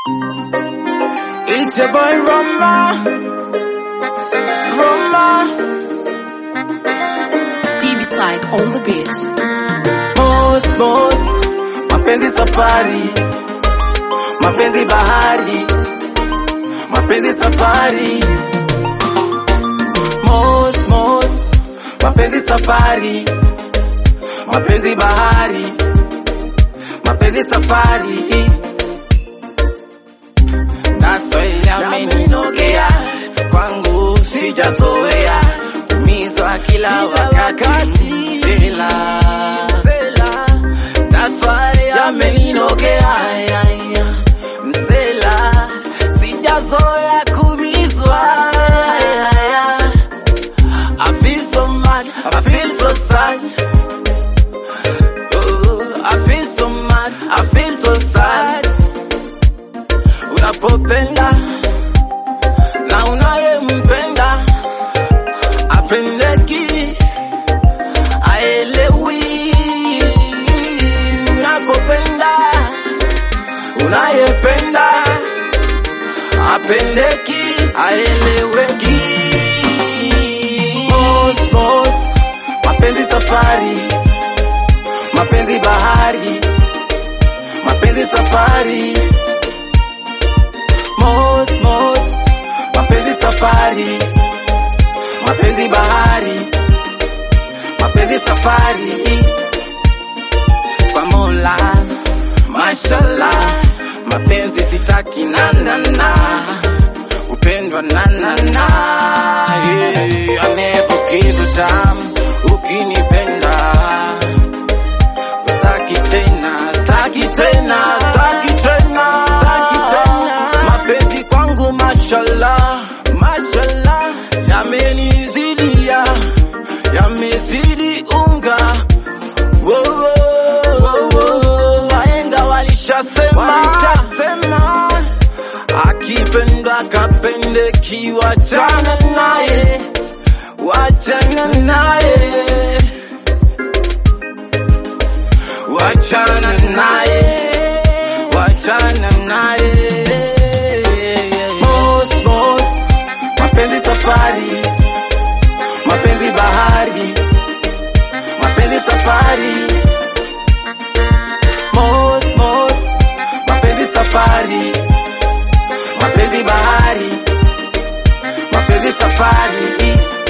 It's your boy Roma. Roma. DB Slide on the beat. Boss, boss. Mapenzi safari. Mapenzi bahari. Mapenzi safari. Mos, mos. Mapenzi safari. Mapenzi bahari. Mapenzi safari. That's why yameninogea kwangu sijazoea kumizwa kila wakati sela That's why yameninogea msela sijazoea kumizwa I feel so mad, I feel so sad oh, I feel so mad, I feel so sad unapopenda na unayempenda apendeki aelewi unapopenda unayependa apendeki aeleweki Boss, boss, mapenzi safari mapenzi bahari mapenzi safari Mos, mos, mapenzi safari, mapenzi bahari, mapenzi safari. Kwa Mola, mashallah, mapenzi sitaki na na na, upendwa na na na. Yeah, amepokizo tamu, ukinipenda staki tena, staki tena, staki tena, staki tena. Mapenzi kwangu mashallah, mashallah, yamenizidia, yamezidi unga. Wo, wo, wo, wo. Wahenga walishasema, walishasema akipendwa kapendeki, wachana naye, wachana naye wachana naye, wachana naye. Boss, boss, mapenzi safari, mapenzi bahari, mapenzi safari. Boss, boss, mapenzi safari, mapenzi bahari, mapenzi safari.